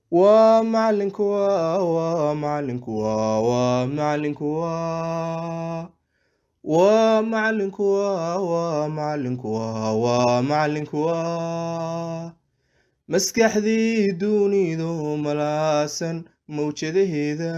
waa macalinku waa waa macalinku waa waa macalinku waa waa macalinku waa waa macalinku waa waa macalinku waa maskaxdii dunidu malaasan mawjadaheeda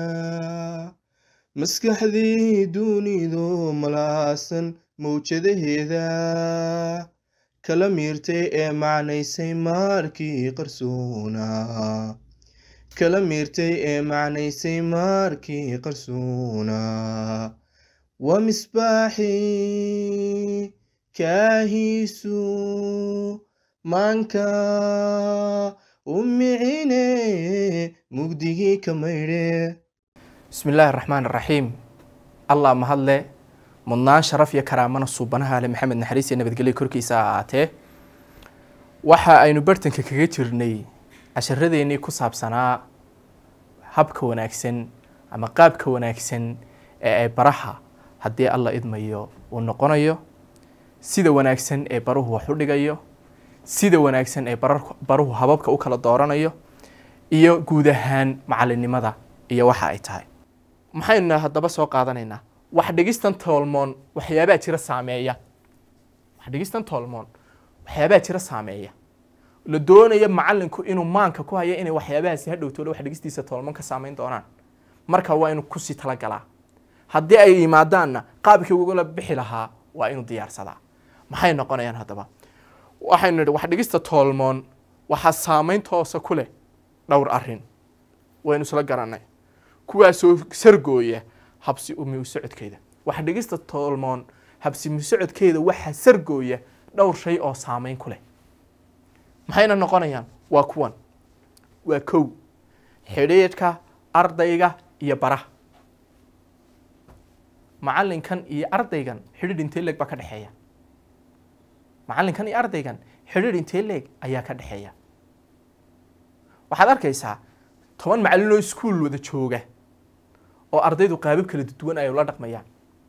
maskaxdii dunidu malaasan mawjadaheeda kala miirtay ee macnaysay maarkii qarsoona kala miirtay ee macnaysay maarkii qarsoona waa misbaaxii kaahiisu maanka u micine mugdigii ka maydhe bismi illaahi araxmaan araxiim allah mahadle mudnaan sharaf iyo karaamana suubanaha ale maxamed naxariis iyo nabadgelyo korkiisa ha ahaatee waxa aynu bartanka kaga jirnay casharadeenii ku saabsanaa habka wanaagsan ama qaabka wanaagsan ee ay baraha haddii alla idmayo uu noqonayo sida wanaagsan ee baruhu wax u dhigayo sida wanaagsan ee barar- baruhu hababka u kala dooranayo iyo guud ahaan macalinimada iyo waxa ay tahay maxaynu haddaba soo qaadanaynaa wax dhigistan toolmoon waxyaabaa jira saameeya wax dhigistan toolmoon waxyaabaa jira saameeya la doonayo macalinku inuu maanka ku hayo inay waxyaabahaasi hadhowtoola wax dhigistiisa toolmoon ka saameyn doonaan marka waa inuu kusii talagalaa haddii ay yimaadaanna qaabkii ugala bixi lahaa waa inuu diyaarsadaa maxay noqonayaan haddaba waxaynu nidhi wax dhigista toolmoon waxaa saameyn toosa ku leh dhowr arrin waynu isla garanay kuwaasoo sargooya habsi umi socodkeeda wax dhigista toolmoon habsimi socodkeeda waxaa sargooya dhowr shay oo saameyn ku leh maxayna noqonayaan waa kuwan waa kow xidhiidhka ardayga iyo baraha macalinkan iyo ardaygan xidhiidh intee leeg baa ka dhexeeya macalinkan iyo ardaygan xidhiidh intee leeg ayaa ka dhexeeya waxaad arkaysaa toban macallin oo iskuul wada jooga oo ardaydu qaabab kala duwan ay ula dhaqmayaan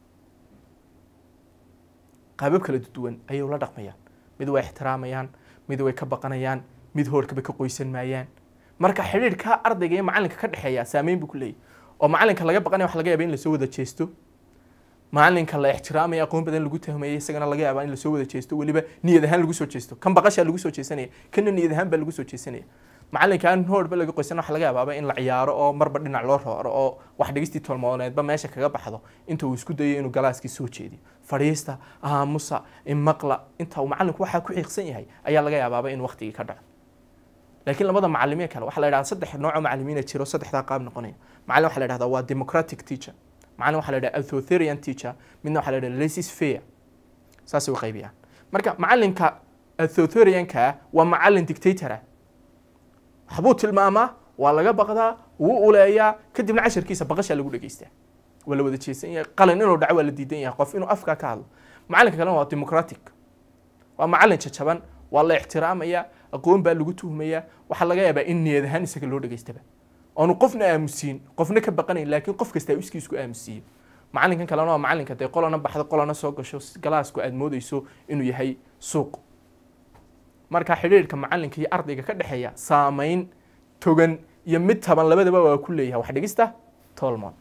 qaabab kala duwan ayay ula dhaqmayaan mid way ixtiraamayaan mid way ka baqanayaan mid hoorkaba ka qoysan maayaan marka xidhiidhka ardayga iyo macalinka ka dhexeeya saameyn buu ku leeyahy oo macalinka laga baqanaya waxa laga yaaba in lasoo wada jeesto macalinka la ixtiraamaya aqoon badan lagu tahmayay isagana laga yaabaa in lasoo wada jeesto weliba niyad ahaan lagu soo jeesto kan baqashaa lagu soo jeesanaya kana niyad ahaan baa lagu soo jeesanaya macalinka aan hoorba laga qoysan waxa laga yaabaaba in la ciyaaro oo marba dhinac loo rooro oo wax dhigistii tolmooneedba meesha kaga baxdo inta uu isku dayo inuu galaaskii soo jeediyo fadhiista aamusa imaqla inta uu macalinku waxaa ku xiiqsan yahay ayaa laga yaabaaba in waqtigii ka dhaco laakiin labada macalimiin kale waxaa la yidhahda saddex nooco macalimiina jiro saddexdaa qaab noqonaya macalin waxaa la yidhahda waa democratic teacher macalin waxaa la yidhahda authoritarian teacher midna waxaa la yidhahda laissez faire saasay u qaybiyaan marka macalinka authoritarianka waa macalin dictatora waxbuu tilmaamaa waa laga baqdaa wuu uleeyaa kadibna casharkiisa baqashaa lagu dhegeystaa waa la wada jeesan yahay qalin inuu dhaco waa la diidan yahay qof inuu afkaa ka hadlo macalinka kalena waa democratic waa macalin jajaban waa la ixtiraamaya aqoon baa lagu tuhmaya waxaa laga yaabaa in niyad ahaan isaga loo dhegeystaba oonu qofna aamusiin qofna ka baqanayn laakiin qof kasta iskii isku aamusiiyo macalinkan kalena waa macalinka dee qolana baxdo qolana soo gasho galaasku aad moodeyso inuu yahay suuq marka xidhiidhka macalinka iyo ardayga ka dhexeeya saameyn togan iyo mid taban labadaba waa ku leeyahay wax dhigista tolmon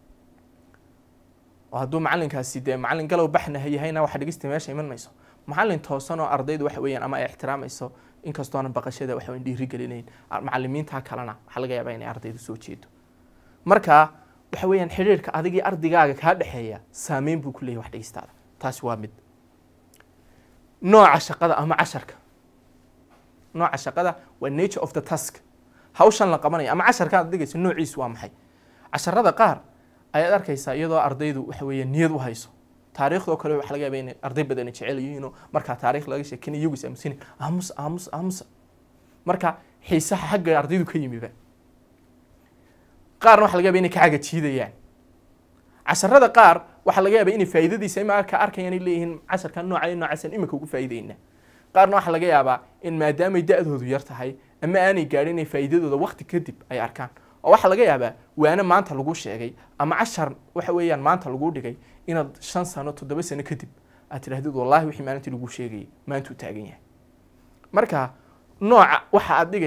oo hadduu macalinkaasi dee macalin galow baxna yahayna wax dhigista meesha iman mayso macalin toosan oo ardaydu waxa weeyaan ama ay ixtiraamayso inkastoona baqashada waxa weyn dhiiri gelinayn macalimiinta kalena waxaa laga yaabaa inay ardaydu soo jeedo marka waxa weeyaan xidhiidhka adigii ardaygaaga kaa dhexeeya saameyn buu ku leeyahay wax dhigistaada taasi waa mid nooca shaqada ama casharka nooca shaqada waa nature of the task hawshan la qabanaya ama casharka aad dhigayso noociisu waa maxay casharada qaar ayaad arkaysaa iyadoo ardaydu waxa weeye niyad u hayso taariikhdoo kale waxa laga yaaba inay arday badani jecel yihiinoo markaa taariikh laga sheekin iyagu is aamusinayn aamus aamus aamusa marka xiisaha xagga ardaydu ka yimiba qaarna waxa laga yaaba inay ka caga jiidayaan casharada qaar waxaa laga yaaba inay faa'iidadiisa ima ka arkayaan ay leeyihiin casharka nooca iyo noocaasan iminka ugu faa'iidayna qaarna waxaa laga yaabaa in maadaamay da-doodu yar tahay ama aanay gaadhin inay faa'iidadooda waqti kadib ay arkaan oo waxaa laga yaabaa waana maanta lagu sheegay ama cashar waxa weeyaan maanta lagu dhigay inaad shan sano toddoba sano kadib aad tidhahdid wallaahi wixii maalintii lagu sheegayay maantuu taagan yahay marka nooca waxa aad dhigaysaa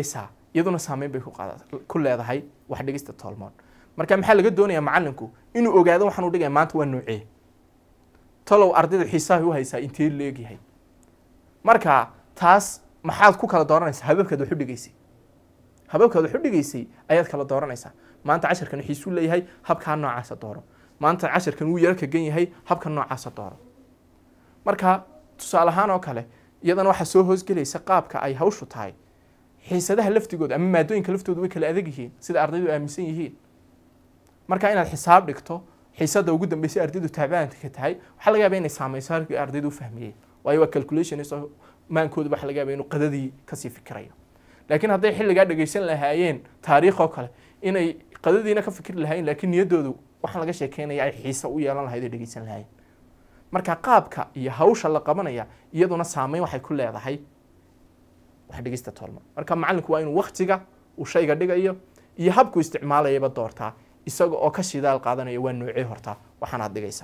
iyaduna saameyn bay ku qaada ku leedahay wax dhigista toolmoon marka maxaa laga doonayaa macalinku inuu ogaado waxaan u dhigaya maanta waa noocee talow ardayda xiisaha u haysaa intee leegyahay marka taas maxaad ku kala dooranaysaa hababkaad wax u dhigaysay hababkaad wax u dhigaysay ayaad kala dooranaysaa maanta casharkan xiisuu leeyahay habkaa noocaasa dooro maanta casharkan wuu yaro kagan yahay habka noocaasa dooro marka tusaale ahaan oo kale iyadana waxaa soo hoosgelaysa qaabka ay hawshu tahay xiisadaha laftigooda ama maadooyinka laftooda way kala adag yihiin sida ardaydu aaminsan yihiin marka inaad xisaab dhigto xiisada ugu dambeysay ardaydu taabaanka ka tahay waxaa laga yaaba inay saameyso halkii ardaydu u fahmiyeen waayo waa calculation isoo maankooda waxaa laga yaaba inuu qadadii kasii fikirayo laakiin hadday xilligaa dhegeysan lahaayeen taariikh oo kale inay qadadiina ka fikri lahaayeen laakiin niyaddoodu waxaan laga sheekeynaya ay xiise u yeelan lahayd ay dhegeysan lahaayeen marka qaabka iyo hawsha la qabanaya iyaduna saameyn waxay ku leedahay wax dhigista toolma marka macalinku waa inuu waktiga uu shayga dhigayo iyo habku isticmaalayaba doortaa isaga oo ka shidaal qaadanaya waa noocee hortaa waxaanaad dhigaysa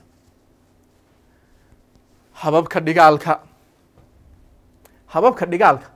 hababka dhigaalka hababka dhigaalka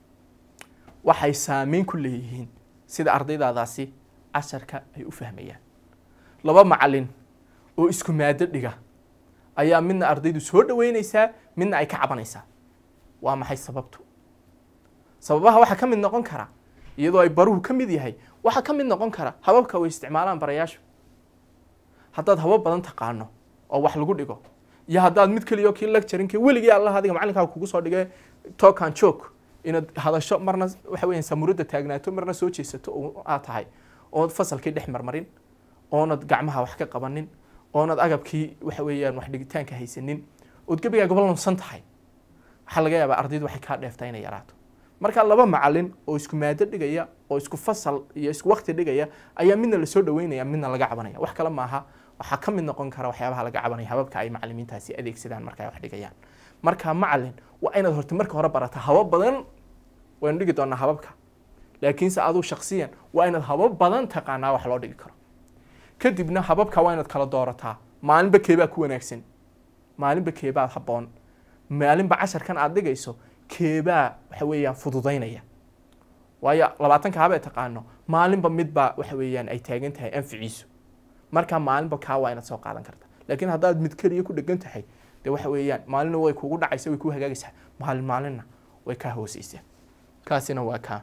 waxay saameyn ku leeyihiin sida ardaydaadaasi casharka ay u fahmayaan laba macalin oo isku maado dhiga ayaa midna ardaydu soo dhaweyneysaa midna ay ka cabanaysaa waa maxay sababtu sababaha waxaa ka mid noqon kara iyadoo ay baruhu ka mid yahay waxaa ka mid noqon kara hababka way isticmaalaan barayaashu haddaad habab badan taqaano oo wax lagu dhigo iyo haddaad mid keliya oo kii lecturinka weligii allah adiga macalinkaaga kugu soo dhigay talk and joke inaad hadasho marna waxa weeyaan samuradda taagnaato marna soo jeesato oo aad tahay ood fasalkii dhex marmarin oonad gacmaha wax ka qabanin oonad agabkii waxa weeyaan wax dhigitaanka haysanin ood gebigaaga ballansan tahay waxaa laga yaabaa ardaydu waxay kaa dheeftaa inay yaraato marka laba macalin oo isku maado dhigaya oo isku fasal iyo isku wakti dhigaya ayaa midna lasoo dhaweynaya midna laga cabanaya wax kale maaha waxaa ka mid noqon kara waxyaabaha laga cabanaya hababka ay macalimiintaasi adeegsadaan marka ay wax dhigayaan marka macalin waa inaad horta marka hore barata habab badan waynu dhigi doonaa hababka laakiinse aduu shaksiyan waa inaad habab badan taqaanaa wax loo dhigi karo kadibna hababka waa inaad kala doorataa maalinba keebaa ku wanaagsan maalinba keebaa habboon maalinba casharkan aad dhigayso keebaa waxa weeyaan fududaynaya waayo labaatanka habee taqaano maalinba midbaa waxa weeyaan ay taagan tahay anficiisu marka maalinba kaa waa inaad soo qaadan karta laakiin haddaad mid keliya ku dhegan tahay dee waxa weeyaan maalina way kugu dhacaysa way kuu hagaagaysaa maalin maalinna way kaa hooseysaa kaasina waa kaa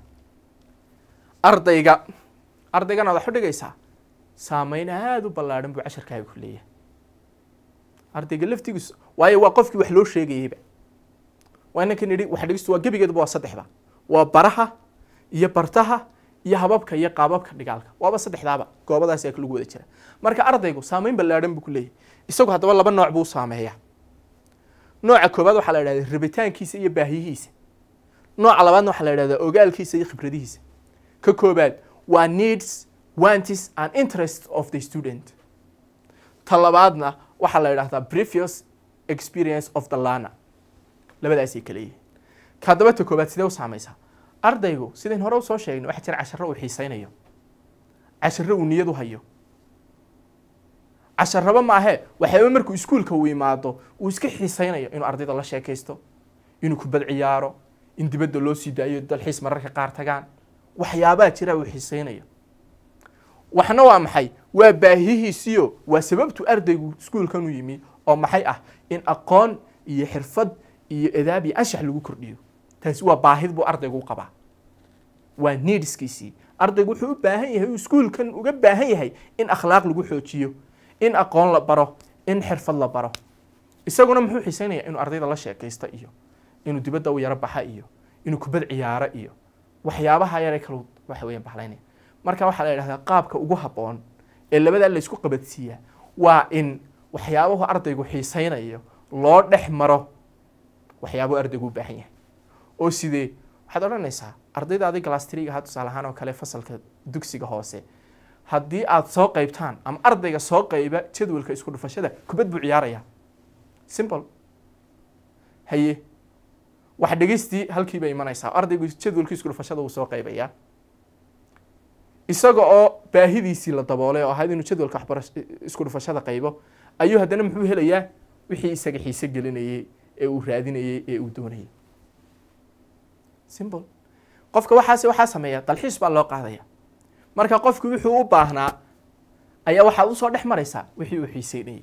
ardayga ardaygan aad wax u dhigaysaa saameyn aada u ballaadhan buu casharkaaga ku leeyahay ardayga laftigiisu waayo waa qofkii wax loo sheegayeyba waa inankan idhi wax dhigistu waa gebigeedaba waa saddexda waa baraha iyo bartaha iyo hababka iyo qaababka dhigaalka waaba saddexdaaba goobadaas lagu wada jira marka ardaygu saameyn ballaadhan buu ku leeyahay isagu haddaba laba nooc buu saameeyaa nooca koobaad waxaa la idhahdaa rabitaankiisa iyo baahiyihiisa nooca labaadna waxaa la idhahdaa ogaalkiisa iyo khibradihiisa ka koobaad waa needs wantis and interest of the student ta labaadna waxaa la idhahdaa previous experience of the learner labadaasay kala yihiin ka haddaba ta koobaad sidee u saameysaa ardaygu sidayn hore usoo sheegnay waxaa jira casharo uu xiisaynayo casharo uu niyad u hayo casharaba maahe waxyaaba markuu iskuulka uu imaado uu iska xiisaynayo inuu ardayda la sheekaysto inuu kubad ciyaaro in dibadda loo sii daayo dalxiis mararka qaar tagaan waxyaabaa jira uu xiisaynayo waxna waa maxay waa baahihiisiyo waa sababtu ardaygu iskuulkan u yimi oo maxay ah in aqoon iyo xirfad iyo edaab iyo anshax lagu kordhiyo taasi waa baahid buu ardaygu u qabaa waa needskiisii ardaygu wuxuu u baahan yahay uu iskuulkan uga baahan yahay in akhlaaq lagu xoojiyo in aqoon la baro in xirfad la baro isaguna muxuu xiisaynaya inuu ardayda la sheekaysto iyo inuu dibadda u yaro baxa iyo inuu kubad ciyaaro iyo waxyaabaha yare kalu waxa weeyaan baxlaynaya marka waxaa la yidhahdaa qaabka ugu habboon ee labadaa la isku qabadsiiyaa waa in waxyaabahu ardaygu xiisaynayo loo dhex maro waxyaabuhu ardaygu u baahan yahay oo sidee waxaad odhanaysaa ardayda adig galastriga ha tusaale ahaan oo kale fasalka dugsiga hoose haddii aad soo qaybtaan ama ardayga soo qayba jadwalka isku dhufashada kubad buu ciyaaraya simple haye wax dhegeystii halkii bay imanaysaa ardaygu jadwalkii isku dhufashada wuu soo qaybayaa isaga oo baahidiisii la daboolay oo ahayd inuu jadwalka waxbarash isku dhufashada qaybo ayuu haddana muxuu helayaa wixii isaga xiise gelinayey ee uu raadinayey ee uu doonayey simple qofka waxaas waxaa sameeya dalxiis baa loo qaadaya marka qofku wuxuu u baahnaa ayaa waxaad usoo dhex maraysaa wixii uu xiiseynayay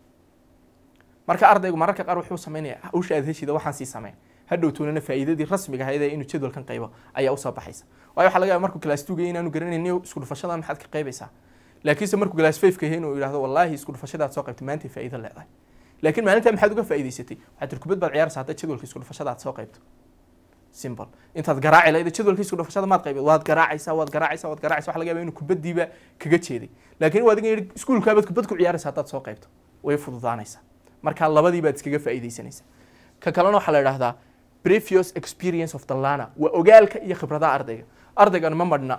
marka ardaygu mararka qaar wuxuu sameynaya hawsha aad heshida waxaan sii sameyn hadhow toonana faa'iidadii rasmiga ahayd ee inuu jadwalkan qaybo ayaa usoo baxaysa waayo waxaa laga yaaba markuu class two inaanu garanaynin isku dhufashadan maxaad ka qaybaysaa laakiinse markuu class five ka yahay inuu yidhahdo wallaahi isku dhufashadaad soo qaybtay maanta faa'iido leedahay laakiin maalintaa maxaad uga faa'iidaysatay waxaad tir kubad baad ciyaaraysaa hadda jadwalka isku dhufashadaad soo qaybto simple intaad garaaci lahayd jadwalka isku dhufashada maad qaybid waad garaacaysaa waad garaacaysaa waad garaacaysaa waxa laga yaaba inuu kubaddiiba kaga jeeday laakiin waa adiga yidhi iskuulkaabaad kubad ku ciyaaraysaa haddaad soo qaybto way fududaanaysaa marka labadii baad iskaga faa'iidaysanaysaa ka kalena waxaa la idhaahdaa previous experience of the learner waa ogaalka iyo khibradaha ardayga ardaygan ma madhna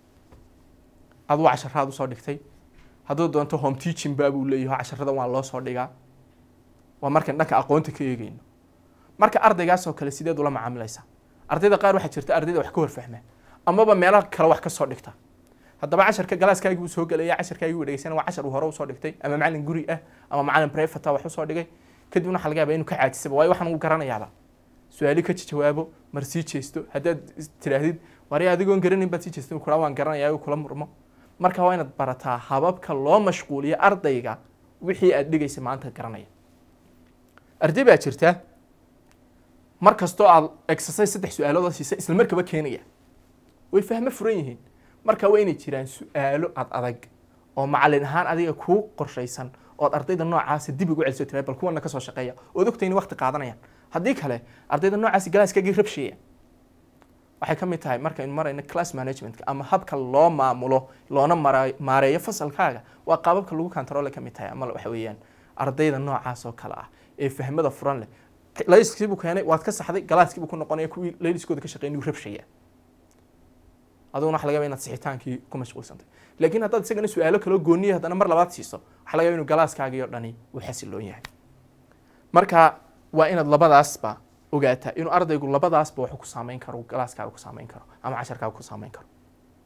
aduu casharaad usoo dhigtay hadduu doonto home teaching baa buu leeyahay casharadan waa loo soo dhigaa waa markaan dhanka aqoonta ka eegeyno marka ardaygaasoo kale sideed ula macaamilaysaa ardayda qaar waxaa jirta ardayda wax ka horfahma amaba meelaha kale wax ka soo dhigta haddaba casharka galaaskaagii buu soo gelaya casharkaagii buu dhegeysana waa cashar uu hore usoo dhigtay ama macalin guri ah ama macalin private wax usoo dhigay kadibna waxaa laga yaabaa inuu ka caajisaba waayo waxaan uu garanayaaba su-aali ka jawaabo mar sii jeesto haddaad tidhaahdid wari adigoon garanayn baad sii jeesto kula waan garanayaa kula murmo marka waa inaad barataa hababka loo mashquuliyo ardayga wixii aad dhigaysa maanta garanaya arday baa jirta mar kastoo aad exercise saddex su-aalood siisa isla markaba keenaya way fahmo furan yihiin marka waa inay jiraan su-aalo ad adag oo macalin ahaan adiga kuu qorshaysan ood ardayda noocaasa dib ugu celiso tira bal kuwana kasoo shaqeeya ood ogtay in waqti qaadanayaan haddii kale ardayda noocaasi galaaskaagii rabsheeya waxay ka mid tahay markaynu marayno class managementka ama habka loo maamulo loona mara maareeyo fasalkaaga waa qaababka lagu controle ka mid tahay ama waxa weeyaan ardayda noocaas oo kale ah ee fahmada furan leh layskiibuu keenay waad ka saxday galaaskiibuu ku noqonaya kuwii layliskooda ka shaqeyn inuu rabshaya aduguna waxa laga yaba inaad sixitaankii ku mashquulsantay laakiin haddaad isagana su-aalo kaloo gooniya haddana mar labaad siiso waxa laga yaba inuu galaaskaagii oo dhani uu xasiloon yahay marka waa inaad labadaasba ogaataa inuu ardaygu labadaasba wax ku saameyn karo galaaskaaga ku saameyn karo ama casharkaaga ku saameyn karo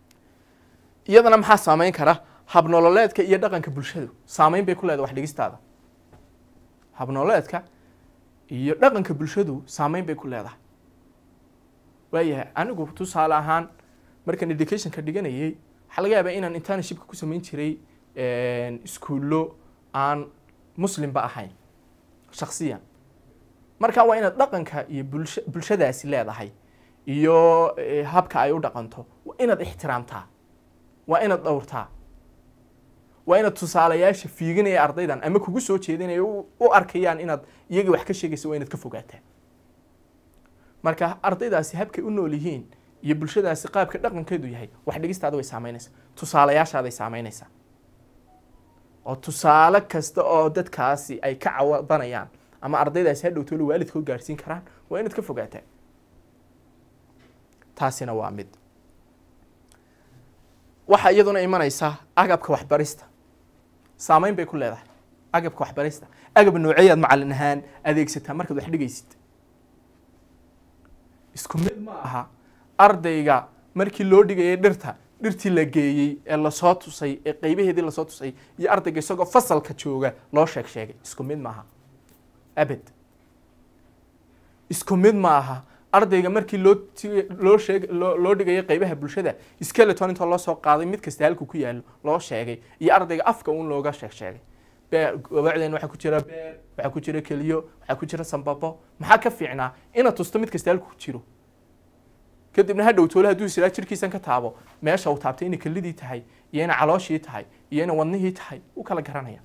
iyadana maxaa saameyn kara habnololeedka iyo dhaqanka bulshadu saameyn bay ku leedahay wax dhigistaada habnololeedka iyo dhaqanka bulshadu saameyn bay ku leedahay waayahay anigu tusaale ahaan markaan educationka dhiganayay waxaa laga yaabaa inaan internshipka ku samayn jiray iskuullo aan muslimba ahayn shaksiyan marka waa inaad dhaqanka iyo bulsha bulshadaasi leedahay iyo habka ay u dhaqanto waa inaad ixtiraamtaa waa inaad dhowrtaa waa inaad tusaalayaasha fiiganaya ardaydan ama kugu soo jeedinaya u arkayaan inaad iyaga wax ka sheegaysa waa inaad ka fogaataa marka ardaydaasi habkay u nool yihiin iyo bulshadaasi qaabka dhaqankeedu yahay wax dhigistaada way saameynaysaa tusaalayaashaaday saameynaysaa oo tusaale kasta oo dadkaasi ay ka cawadanayaan ama ardaydaasi hadhow toole waalidkood gaarsiin karaan waa inaad ka fogaataa taasina waa mid waxaa iyaduna imanaysa agabka waxbarista saameyn bay ku leedahay agabka waxbarista agab nooceeyaad macalin ahaan adeegsataa markaad wax dhigaysid isku mid ma aha ardayga markii loo dhigayay dhirta dhirtii la geeyey ee lasoo tusay ee qeybaheedii lasoo tusay iyo ardayga isagoo fasalka jooga loo sheeg sheegay isku mid ma aha abed isku mid ma aha ardayga markii loo loo sheeg loo dhigayay qeybaha bulshada skeleton intoo loo soo qaaday mid kasta halku ku yaalo loo sheegay iyo ardayga afka uun looga sheeg sheegay beer gabacdeen waxaa ku jira beer waxaa ku jira keliyo waxaa ku jira sambabo maxaa ka fiicnaa inaad tusto mid kasta halku jiro kadibna hadhow toole hadduu isiraa jirkiisan ka taabo meesha uu taabtay inay kelidii tahay iyo inay calooshii tahay iyo inay wadnihii tahay u kala garanaya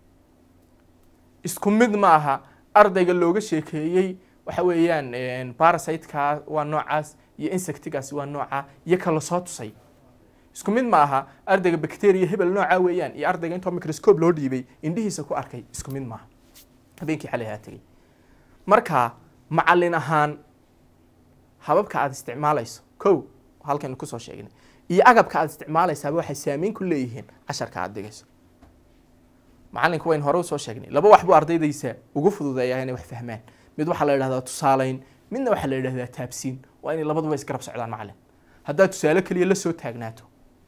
isku mid ma aha ardayga looga sheekeeyey waxa weeyaan parasiteka waa noocaas iyo insectigaasi waa nooca iyo kala soo tusay isku mid ma aha ardayga bacteria hebel nooca weeyaan iyo ardayga intoo microscope loo dhiibay indhihiisa ku arkay isku mid maaha habeenkii xalay haa tegey marka macalin ahaan hababka aad isticmaalayso kow halkaynu kusoo sheegnay iyo agabka aad isticmaalaysaaba waxay saameyn ku leeyihiin casharka aad dhigayso macalinku wayn hore usoo sheegnay laba wax buu ardaydaysa ugu fududeeyaa inay wax fahmaan mid waxaa la yidhahdaa tusaaleyn midna waxaa la yidhahdaa taabsiin waa inay labaduba isgarab socdaan macalin haddaad tusaale keliya la soo taagnaato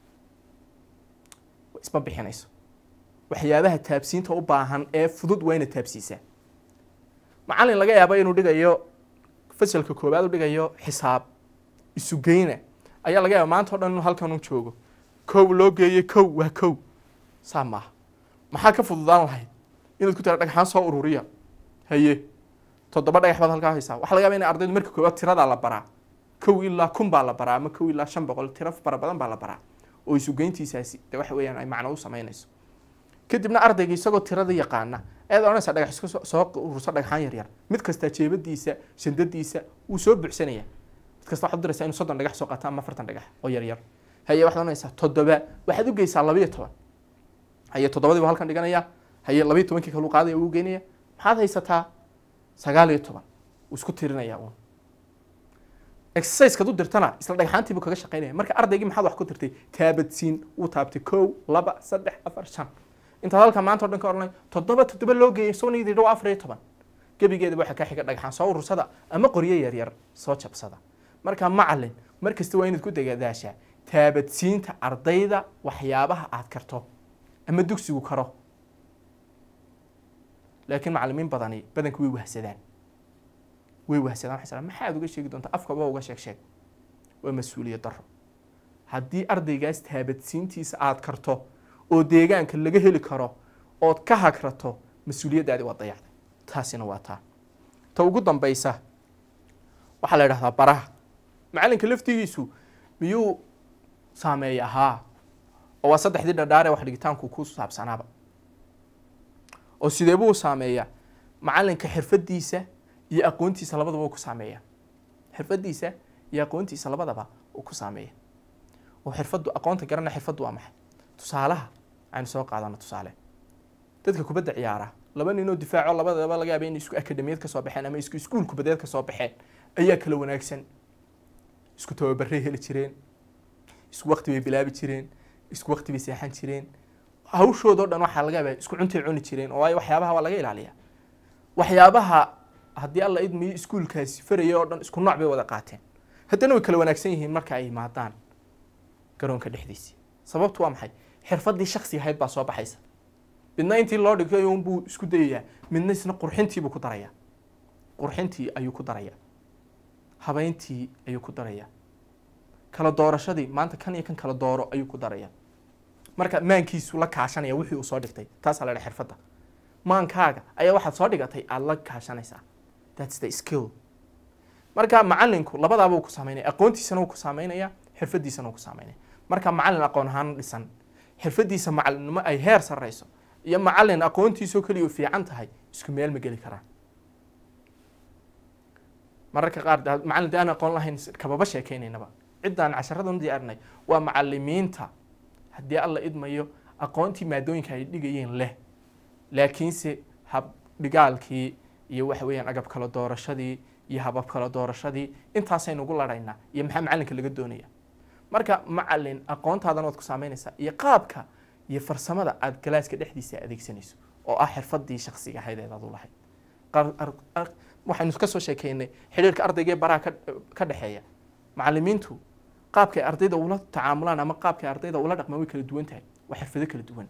isma bixinayso waxyaabaha taabsiinta u baahan ee fudud waa inaad taabsiisaa macalin laga yaabo inuu dhigayo fasalka koowaad u dhigayo xisaab isugeyna ayaa laga yaaba maanta o dhan inuu halkan u joogo kow loo geeyey kow waa kow saa maaha maxaa ka fududaan lahayd inaad ku tira dhagxaan soo ururiya haye toddoba dhagax baad halkaa haysaa waxaa laga yaaba in ardaydu marka koowaad tiradaa la baraa kow ilaa kun baa la baraa ama kow ilaa shan boqol tiro fara badan baa la baraa oo isugeyntiisaasi de waxa weeyaan ay macno u samaynayso kadibna ardayga isagoo tirada yaqaana ayaad odhanaysaa dhagax iska soo- soo ururso dhagxaan yaryar mid kastaa jeebadiisa shandadiisa wuu soo buuxsanaya mid kasta waxaad u diraysaa inuu soddon dhagax soo qaato ama afartan dhagax oo yaryar haye waxaad odhanaysaa toddoba waxaad u geysaa labayo toban haye toddobadii buu halkan dhiganaya haye labayo tobankii kaluu qaadaya uu geynaya maxaad haysataa sagaal iyo toban wuu isku tirinaya uun exercisekaad u dirtana isla dhagxaantii buu kaga shaqaynaya marka ardaygii maxaad wax ku dirtay taabadsiin uu taabtay kow laba saddex afar shan intaad halka maanta o dhan ka odhanay toddoba toddoba loo geeyay isagoo niyadii dhow afar iyo toban gebigeeda waxaa ka xiga dhagxaan soo urursada ama qoryo yaryar soo jabsada marka macalin mar kasta waa inaad ku degadaashaa taabadsiinta ardayda waxyaabaha aad karto ama dugsigu karo laakiin macalimiin badani badanka way wahsadaan way wahsadaan waxay isdhahaan, maxaad uga sheegi doontaa afkaba uga sheeg sheeg waa mas-uuliyad darro haddii ardaygaas taabadsiintiisa aad karto oo deegaanka laga heli karo ood ka hagrato mas-uuliyaddaadi waa dayacday taasina waa taa ta ugu dambaysa waxaa la idhahdaa baraha macalinka laftigiisu miyuu saameeya haa oo waa saddexdii dhadhaare wax dhigitaanku ku saabsanaaba oo sidee buu saameeyaa macalinka xirfadiisa iyo aqoontiisa labadaba uu ku saameeya xirfadiisa iyo aqoontiisa labadaba uu ku saameeya oo xirfadu aqoonta garana xirfadu waa maxay tusaalaha aynu soo qaadano tusaale dadka kubadda ciyaara laba ninoo difaaco labadaba laga yaaba in isku akademiyad ka soo baxeen ama isku iskuul kubadeed ka soo baxeen ayaa kala wanaagsan isku tababaray heli jireen isku waqti bay bilaabi jireen isku waqti bay seexan jireen hawshoodoo dhan waxaa laga yaabaa isku cuntay cuni jireen oo waayo waxyaabaha waa laga ilaaliyaa waxyaabaha haddii alla idmiyo iskuulkaasi faraya oo dhan isku nooc bay wada qaateen haddana way kala wanaagsan yihiin marka ay yimaadaan garoonka dhexdiisii sababtu waa maxay xirfadii shaksiga ahayd baa soo baxaysa midna intii loo dhigtay unbuu isku dayayaa midna isna qurxintiibuu ku darayaa qurxintii ayuu ku darayaa habeyntii ayuu ku darayaa kala doorashadii maanta kan iyo kan kala dooro ayuu ku darayaa marka maankiisu la kaashanaya wixii uu soo dhigtay taasaa la dhaha xirfadda maankaaga ayaa waxaad soo dhigatay aada la kaashanaysaa thats the skill marka macalinku labadaaba uu ku saameynaya aqoontiisana uu ku saameynaya xirfadiisana uu ku saameynaya marka macalin aqoon ahaan dhisan xirfadiisa macalinimo ay heer sarreyso iyo macalin aqoontiisoo keliya u fiican tahay isku meel ma geli karaan mararka qaar de- macalin de aan aqoon lahayn kababa sheekeynaynaba ciddaan casharadan u diyaarinay waa macalimiinta haddii alla idmayo aqoontii maadooyinka ay dhigayeen leh laakiinse hab dhigaalkii iyo waxa weeyaan agab kala doorashadii iyo habab kala doorashadii intaasaynu ugu ladhaynaa iyo maxaa macalinka laga doonaya marka macalin aqoontaadana waad ku saameynaysaa iyo qaabka iyo farsamada aad galaaska dhexdiisa adeegsanayso oo ah xirfadii shaksiga ahayd eed aad u lahayd Qar- ar- ar- waxaynu ka soo sheekeynay xidhiirka ardayga ee baraha ka- ka dhexeeya macalimiintu qaabkay ardayda ula tacaamulaan ama qaabkay ardayda ula dhaqmaan way kala duwan tahay waa xirfado kala duwan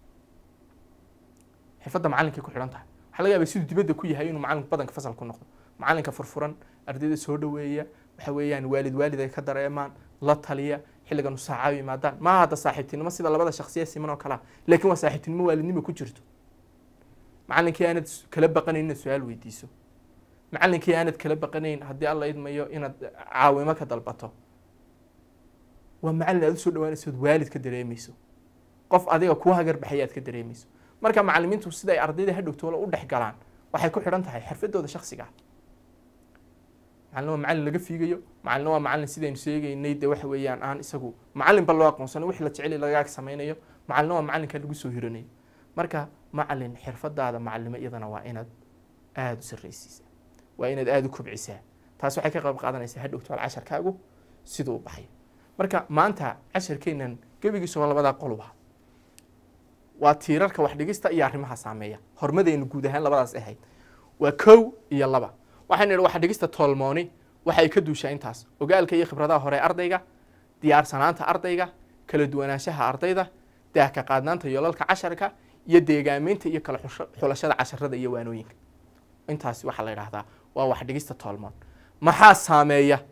xirfadda macalinkay ku xidhan tahay waxaa laga yaabaa siduu dibadda ku yahay inuu macalinku badanka fasal ku noqdo macalinka furfuran ardayda soo dhoweeya waxa weeyaan waalid waalid ay ka dareemaan la taliya xilligan saacaabi yimaadaan ma hadda saaxiibtinimo sida labada shaksiya siman oo kalea laakiin waa saaxiibtinimo waalidnimo ku jirto macalinkii aanad s- kala baqanayn inaad su-aal weydiiso macalinkii aanad kala baqanayn haddii alla idmayo inaad caawimo ka dalbato waa macalin aad usoo dhawaanayso ood waalid ka dareemayso qof adiga kuu hagar baxaya aad ka dareemayso marka macalimiintu sida ay ardayda hadhowtoola u dhex galaan waxay ku xidhan tahay xirfadooda shaksiga ah macalin waa macalin laga fiigayo macalin waa macalin sidaynu sheegaynay de waxa weeyaan aan isagu macalin ba loo aqoonsano wixii la jecel lagaag samaynayo macalin waa macalinka lagu soo hiranayo marka macalin xirfadaada macalimo iyadana waa inaad aada u sarreysiisaa waa inaad aada u kobcisaa taas waxay ka qayb qaadanaysaa hadhowtool casharkaagu siduu u baxay marka maanta casharkeennan gebigiisuba labadaa qoluba waa tiirarka wax dhigista iyo arrimaha saameeya hormadaynu guud ahaan labadaas ahayd waa kow iyo laba waxaynu idhi wax dhigista toolmooni waxay ka duushaa intaas ogaalka iyo khibradaha hore ee ardayga diyaarsanaanta ardayga kala duwanaanshaha ardayda daahka qaadnaanta yoolalka casharka iyo deegaameynta iyo kala xusho- xulashada casharada iyo waanooyinka intaasi waxaa la yidhaahdaa waa wax dhigista toolmoon maxaa saameeya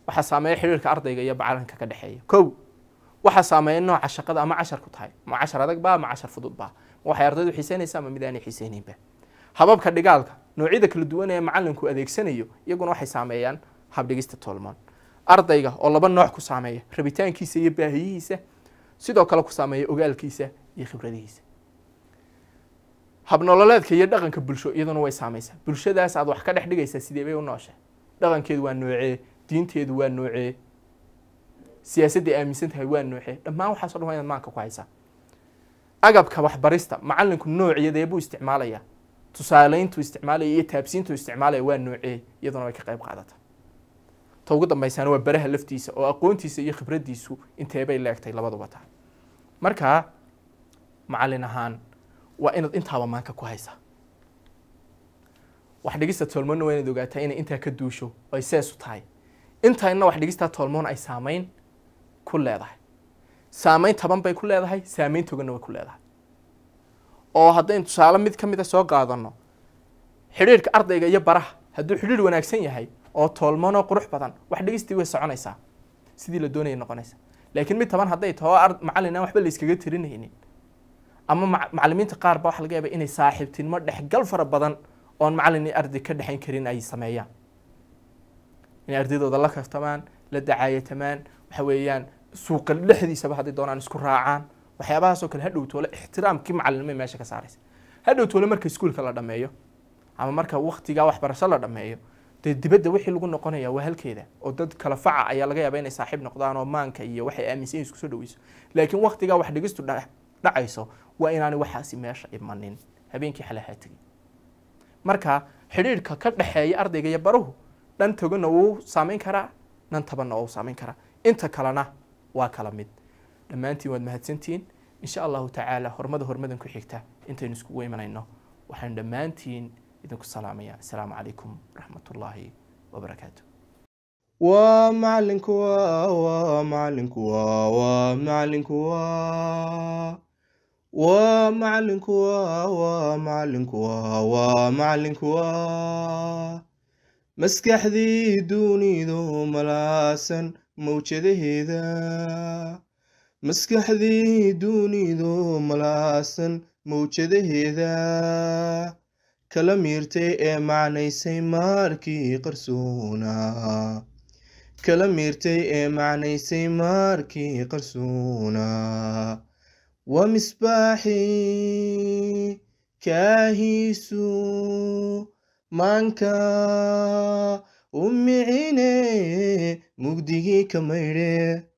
waxaa saameeya xidhiirka ardayga iyo macalinka ka dhexeeya kow waxaa saameeya nooca shaqada ama cashar ku tahay ma cashar adag baa ma cashar fudud baa ma waxay ardaydu xiiseynaysaa ama mid aanay xiiseynaynba hababka dhigaalka noocyada kala duwan ee macalinku adeegsanayo iyaguna waxay saameeyaan habdhigista toolmoon ardayga oo laba nooc ku saameeya rabitaankiisa iyo baahiyihiisa sidoo kale ku saameeya ogaalkiisa iyo khibradihiisa habnololeedka iyo dhaqanka bulsho iyaduna way saamaysaa bulshadaas aad wax ka dhex dhigaysaa sidee bay u nooshay dhaqankeedu waa noocee diinteedu waa noocee siyaasadday aaminsan tahay waa noocee dhammaan waxaaso dhan waa inaad maanka ku haysaa agabka waxbarista macalinku noociyadee buu isticmaalayaa tusaaleyntuu isticmaalaya iyo taabsiintuu isticmaalaya waa noocee iyaduna way ka qayb qaadata ta ugu dambaysaana waa baraha laftiisa oo aqoontiisa iyo khibraddiisu inteebay leegtay labaduba tahay marka macalin ahaan waa inaad intaaba maanka ku haysaa wax dhigista toolmoonna waa inaad ogaataa inay intaa ka duusho oo ay seesu tahay intaina wax dhigistaa toolmoon ay saameyn ku leedahay saameyn taban bay ku leedahay saameyn toganna way ku leedahay oo haddaynu tusaale mid ka mida soo qaadano xidhiirka ardayga iyo baraha hadduu xidhiir wanaagsan yahay oo toolmoon oo qurux badan wax dhigistii way soconaysaa sidii la doonaya noqonaysa laakiin mid taban hadday taho macalin aan waxba la iskaga tirinaynin ama macalimiinta qaar ba waxa laga yaaba inay saaxiibtinimo dhexgal fara badan oon macalin iyo arday ka dhexayn karin ay sameeyaan inay ardaydooda la kaftamaan la dacaayatamaan waxa weeyaan suuqa dhexdiisaba hadday doonaan isku raacaan waxyaabahaasoo kale hadhow toole ixtiraamkii macalinimay meesha ka saaraysa hadhow toole marka iskuulka la dhameeyo ama marka waktigaa waxbarasho la dhameeyo dee dibadda wixii lagu noqonaya waa halkeeda oo dad kala faca ayaa laga yaaba inay saaxiib noqdaan oo maanka iyo waxay aaminsan yihin isku soo dhaweyso laakiin waktigaa wax dhigistu dhacayso waa inaanay waxaasi meesha imanin habeenkii xalahaa tegin marka xidhiirhka ka dhexeeya ardayga iyo baruhu dhan toganna wuu saameyn karaa dhan tabanna wuu saameyn karaa inta kalena waa kala mid dhammaantiin waad mahadsantihiin insha allahu tacaala hormada hormadan ku xigta intaynu iskugu imanayno waxaan dhammaantiin idinku salaamaya assalaamu calaykum waraxmat ullaahi wabarakaatu waa macalinku waa waa macalinku waa waa macalinku waa waa macalinku waa waa macalinku waa waa macalinku waa maskaxdii dunidu malaasan mawjadaheeda maskaxdii dunidu malaasan mawjadaheeda kala miirtay ee macnaysay maarkii qarsoona kala miirtay ee macnaysay maarkii qarsoona waa misbaaxii kaahiisu maanka u micine mugdigii ka maydhe